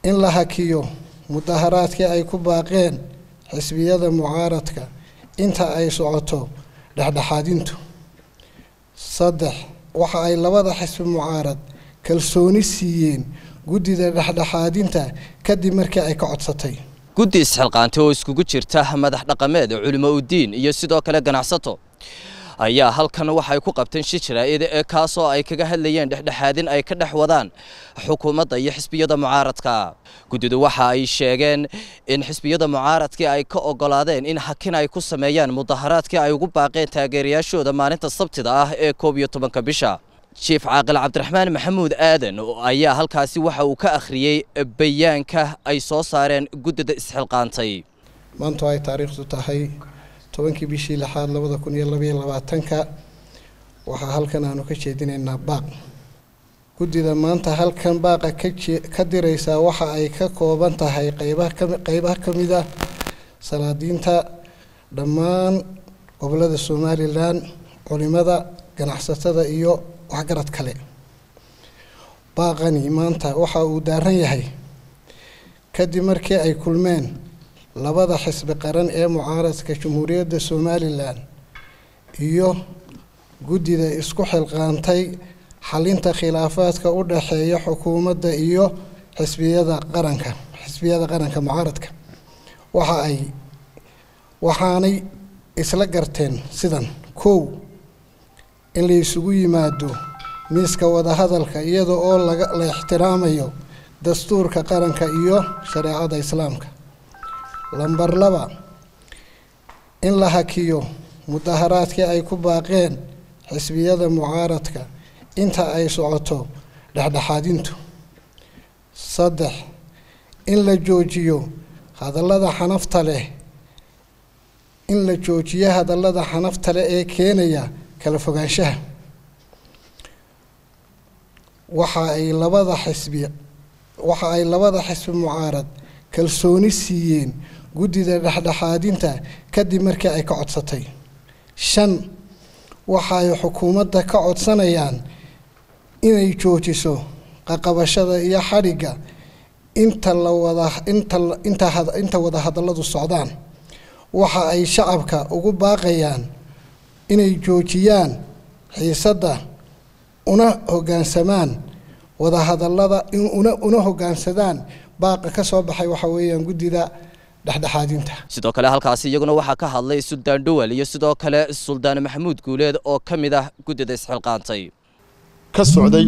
in la hakiyo mudaharaadkii ay ku baaqeen xisbiyada mucaaradka inta ay socoto dhexdhexaadintu saddex waxa ay labada xisbi mucaarad kalsooni siiyeen guddida dhexdhexaadinta kadib markii ay ka codsatay guddi isxilqaantay oo iskugu jirta madax dhaqameed culimo udiin iyo sidoo kale ganacsato ayaa halkan waxay ku qabteen shi jaraa'id ee kaasoo ay kaga hadlayeen dhexdhexaadin ay ka dhex wadaan xukuumadda iyo xisbiyada mucaaradka guddidu waxa ay sheegeen in xisbiyada mucaaradkii ay ka ogolaadeen in hakin ay ku sameeyaan mudaharaadkii ay ugu baaqeen taageerayaashooda maalinta sabtida ah ee koob iyo tobanka bisha jiif caaqil cabdiraxmaan maxamuud aadan ayaa halkaasi waxa uu ka akhriyey bayaanka ay soo saareen guddida isxilqaantay maantu ay taariikhdu tahay tobankii bishii lixaad labada kun iyo labaiyo labaatanka waxaa halkan aanu ka jeedinaynaa baaq guddida maanta halkan baaqa ka diraysaa waxa ay ka kooban tahay qeybaha ka mid ah salaadiinta dhammaan gobolada somalilan culimada ganacsatada iyo waxgarad kale baaqani maanta waxa uu daaran yahay kadib markii ay kulmeen labada xisbi qaran ee mucaaradka jamhuuriyadda somalilan iyo guddida isku xilqaantay xalinta khilaafaadka u dhexeeya xukuumadda iyo xisbiyada qaranka xisbiyada qaranka mucaaradka waxa ay waxaanay isla garteen sidan kow in la isugu yimaado miiska wadahadalka iyada oo la ixtiraamayo dastuurka qaranka iyo shareecada islaamka lambar laba in la hakiyo mudaharaadkii ay ku baaqeen xisbiyada mucaaradka inta ay socoto dhexdhexaadintu saddex in la joojiyo hadallada xanafta leh in la joojiyo hadallada xanafta leh ee keenaya kala fogaanshaha waxa ay labada xisbi waxa ay labada xisbi mucaarad kalsooni siiyeen guddida dhexdhexaadinta kadib markii ay ka codsatay shan waxa ay xukuumadda ka codsanayaan inay joojiso qaqabashada iyo xadhigga inta la wada inta inta inta wada hadalladu socdaan waxa ay shacabka ugu baaqayaan inay joojiyaan xiisadda una hoggaansamaan wadahadallada una una hoggaansadaan baaqa ka soo baxay waxa weeyaan guddida dhexdhexaadinta sidoo kale halkaasi iyaguna waxaa ka hadlay suldaan dhowal iyo sidoo kale suldaan maxamuud guuleed oo ka mid ah guddida isxilqaantay ka socday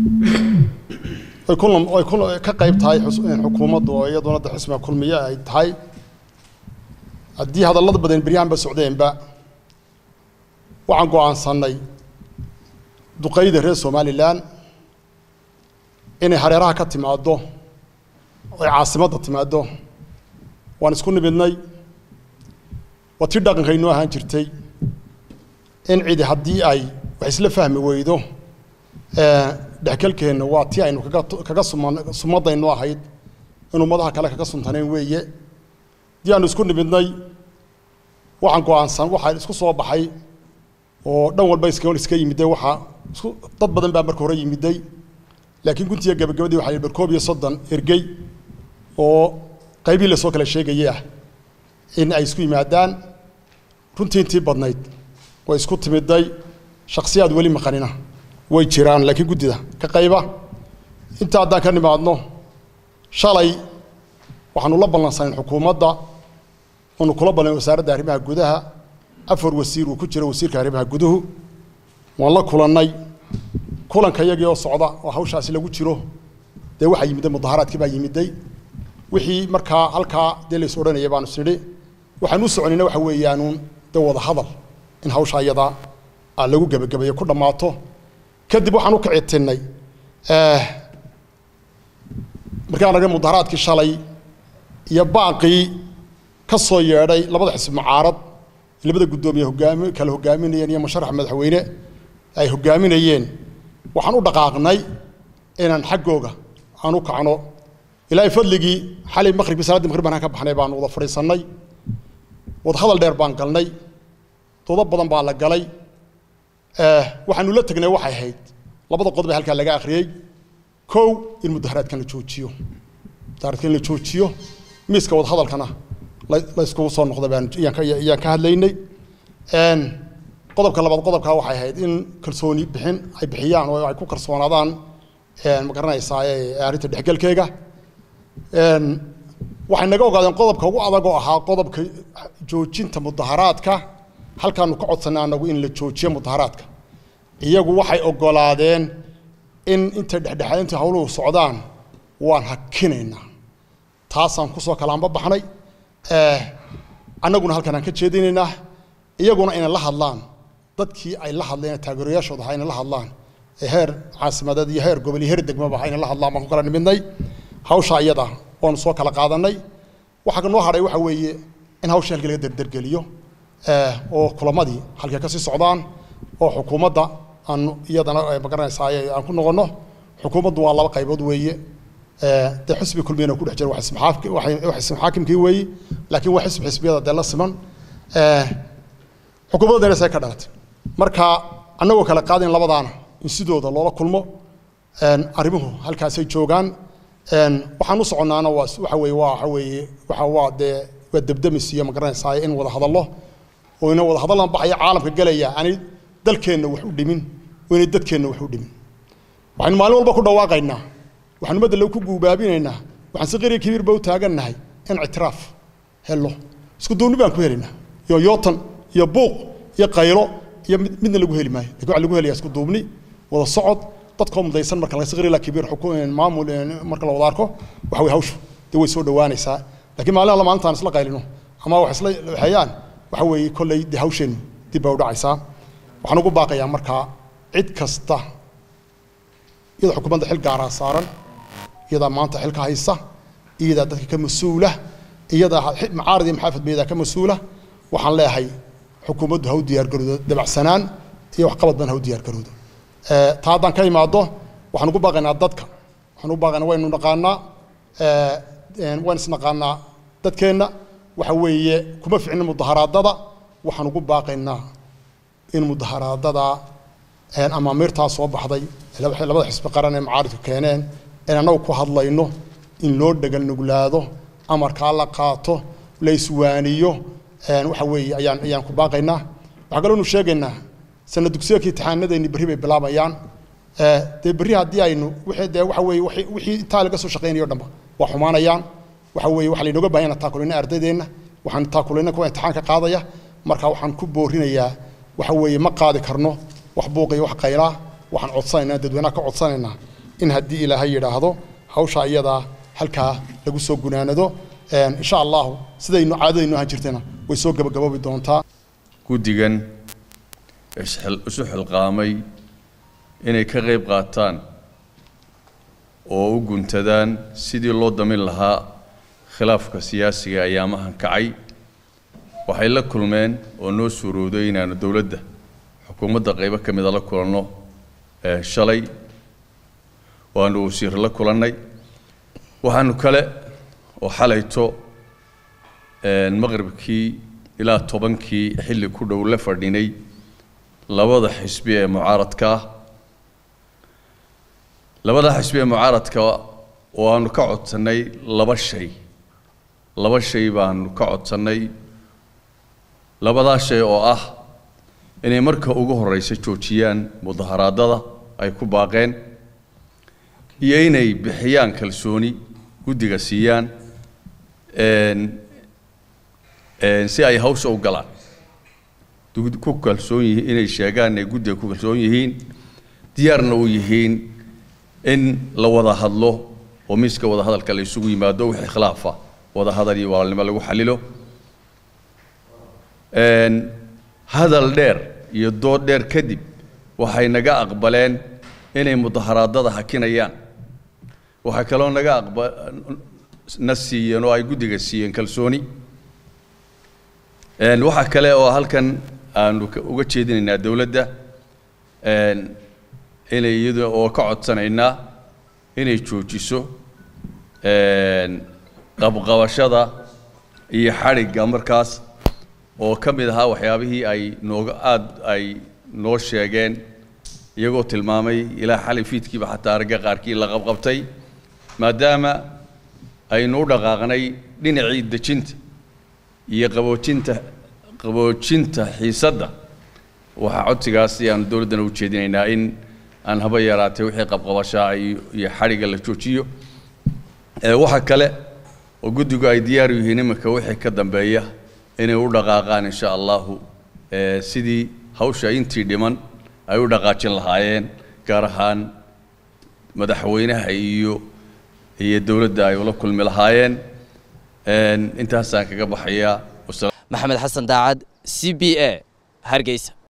ay ka qayb tahay xukuumaddu oo iyaduna da xisbiga kulmiye ay tahay haddii hadallada badan beryahanba socdeenba waxaan go'aansannay duqayda reer somalilan inay hareeraha ka timaaddo ay caasimadda timaaddo waan isku nimidnay waa tii dhaqankaynoo ahaan jirtay in cidi haddii ay wax isla fahmi weydo dhexgalkeenna waa tii aynu kaga kaga suma sumadaynu ahayd in ummadaha kale kaga suntanayn weeye haddii aanu isku nimidnay waxaan go-aansan waxaa isku soo baxay oo dhan walba iska iska yimiday waxaa isku dad badan baa marka hore yimiday laakiin guntiga gabagabadii waxaa bar koob iyo soddon ergey oo qaybihii lasoo kala sheegayay ah in ay isku yimaadaan runtii intii badnayd way isku timiday shaksiyaad weli maqanina way jiraan laakiin guddida ka qayba inta haddaan ka nimaadno shalay waxaanu la ballansanayn xukuumadda oonu kula ballan wasaaradda arrimaha gudaha afar wasiir uu ku jiro wasiirka arrimaha guduhu waan la kulannay kulanka iyagii oo socda oo hawshaasi lagu jiro dee waxaa yimiday mudaharaadkii baa yimiday wixii markaa halkaa dee lays odhanaya baanu sidhi waxaan u soconayna waxa weeyaanuun dee wada hadal in hawsha iyadaa aa lagu gebagabeeyo ku dhammaato kadib waxaan u kicitinnay markaan argay mudaharaadkii shalay iyo baaqii ka soo yeedhay labada xisbi mucaarad labada guddoomiye hogaami kala hogaaminayeen iyo musharax madaxweyne ay hogaaminayeen waxaan u dhaqaaqnay inaan xaggooga aan u kacno ilaahay fadligii xalay maqribkii salaaddii maqrib baan ka baxnay baan wada fadhiisannay wadahadal dheer baan galnay doodo badan baa la galay waxaanu la tegnay waxay ahayd labada qodob ee halkaa laga akhriyey kow in mudaharaadkan la joojiyo daaradka in la joojiyo miiska wadahadalkana la iskugu soo noqda baan ayaan ka hadlaynay qodobka labaad qodobkaa waxay ahayd in kalsooni bixin ay bixiyaan oo ay ku kalsoonaadaan ma garanaysaa arrinta dhexgelkeega waxay naga ogaadeen qodobka ugu adag oo ahaa qodobka joojinta mudaharaadka halkaanu ka codsanay anagu in la joojiyo mudaharaadka iyagu waxay ogolaadeen in inta dhexdhexaadinta hawluhu socdaan waan hakinaynaa taasaan kusoo kalaanba baxnay annaguna halkan aan ka jeedinaynaa iyaguna inay la hadlaan dadkii ay la hadleen taageerayaashooda ahaa inay la hadlaan ee heer caasimadeed iyo heer gobol iyo heer degmaba inay la hadlaan baan ku kala nimidnay hawsha iyada waanu soo kala qaadanay waxaa noo hadhay waxa weeye in hawsha halkii laga derdergeliyo oo kulamadii halkay kasii socdaan oo xukuumadda aan iyadana magaranaysaa aan ku noqono xukuumaddu waa laba qaybood weeye dee xisbi kulmiyana ku dhex jira wax xisbi xaakimkii weeye laakiin waa xisbi xisbiyada dee la siman xukuumadda denesay ka dhalatay marka annagoo kala qaadayn labadaana in sidooda loola kulmo arrimuhu halkaasay joogaan waxaan u soconnaana waa waxa weeye waa waxa weeye waxa waa dee waa debdemis iyo magaranaysaa in wada hadallo oo ina wada hadallan baxaya caalamka gelaya aanay dalkeenna wax u dhimin oo inay dadkeenna wax u dhimin waxaynu maalin walba ku dhawaaqaynaa waxaanu madda lagu ku guubaabinaynaa waxaan si qariya kabiirba u taagannahay in ictiraaf hello isku duubni baan ku helaynaa iyo yootan iyo buuq iyo qaylo iyo midna lagu heli maayo lakin waxa lagu helayaa isku duubni wada socod dadkoo mudaysan marka laga saqri la kabiir xukuum maamul marka la wada arko waxa way hawshu dee way soo dhawaanaysaa laakiin maalin alla maalintaan isla qaylino ama wax isla waxeeyaan waxa weeye kolley dee hawsheennu dib baa u dhacaysaa waxaan ugu baaqayaa markaa cid kasta iyada xukuumadda xil gaaraa saaran iyadaa maanta xilka haysa iyadaa dadka ka mas-uula iyadaa macaarad iyo maxaafad ba iyadaa ka mas-uula waxaan leeyahay xukuumaddu ha u diyaargaroodo dabacsanaan iyo waxqabad badan ha u diyaargaroodo taa haddaan ka imaado waxaan ugu baaqaynaa dadka waxaan ugu baaqaynaa waynu naqaanaa waan isnaqaanaa dadkeenna waxa weeye kuma ficnin mudaharaadada waxaan ugu baaqaynaa in mudaharaadada amaamiirtaa soo baxday labada xisbi qaran ee macaaridku keeneen in annagu ku hadlayno in loo dhegal nuglaado amarkaa la qaato la iswaaniyo waxa weeye ayaan ayaan ku baaqaynaa waxaa kaloo nu sheegaynaa sana dugsiyeedka imtixaanadeenni berri bay bilaabayaan dee berri haddii aynu wixii dee waxa weeye wixii intaa laga soo shaqaynayo o dhanba waa xumaanayaan waxa weeye waxaa laynooga baahan yahay taakulayna ardaydeenna waxaan taakulayna kuwa imtixaanka qaadaya marka waxaan ku boorinayaa waxa weeye ma qaadi karno wax buuqiyo wax qaylaa waxaan codsanaynaa dadweynaha ka codsanaynaa in haddii ilaahay yidhaahdo hawsha iyadaa halkaa lagu soo gunaanado insha allahu sidaynu caadadaynu ahaan jirtayna way soo gabagaboobi doontaa guddigan isu xilqaamay inay ka qayb qaataan oo u guntadaan sidii loo damin lahaa khilaafka siyaasiga ayaamahan kacay waxay la kulmeen oo noo suurowday inaanu dowladda xukuumadda qaybo ka mida la kulanno shalay waanu wasiir la kulannay waxaanu kale oo xalayto maqribkii ilaa tobankii xilli ku dhow la fadhinay labada xisbi ee mucaaradka ah labada xisbi ee mucaaradka oo aanu ka codsannay laba shay laba shay baanu ka codsannay labadaa shay oo ah inay marka ugu horreysa joojiyaan mudaharaadada ay ku baaqeen iyo inay bixiyaan kalsooni guddiga siiyaan si ay hawsha u galaan ku kalsoon yihiin inay sheegaan inay guddiga ku kalsoon yihiin diyaarna u yihiin in la wada hadlo oo miiska wada hadalka la isugu yimaado wixii khilaafa wada hadal iyo walaalnimo lagu xalilo hadal dheer iyo dood dheer kadib waxay naga aqbaleen inay mudaharaadada hakinayaan waxay kaloo naga aqba na siiyeen oo ay guddiga siiyeen kalsooni waxaa kale oo halkan aanu uga jeedinaynaa dowladda inay iyada oo ka codsanaynaa inay joojiso qabqabashada iyo xadhigga markaas oo ka mid ahaa waxyaabihii ay nooga aada ay noo sheegeen iyagoo tilmaamay ilaa xalay fiidkiiba xataa aragga qaarkii la qabqabtay maadaama aynu u dhaqaaqnay dhinacii dejinta iyo qaboojinta qaboojinta xiisadda waxaa codsigaasi aanu dowladdana u jeedinaynaa in aan haba yaraatee wixii qabqabashaa iyo iyo xadhigga la joojiyo ee waxa kale oo guddigu ay diyaar u yihiin iminka wixii ka dambeeya inay u dhaqaaqaan insha allahu ee sidii hawsha intii dhiman ay u dhaqaajin lahaayeen gaar ahaan madaxweynaha iyo iyo dowladda ay ula kulmi lahaayeen intaasaan kaga baxayaa maxamed xasan daacad c b a hargeysa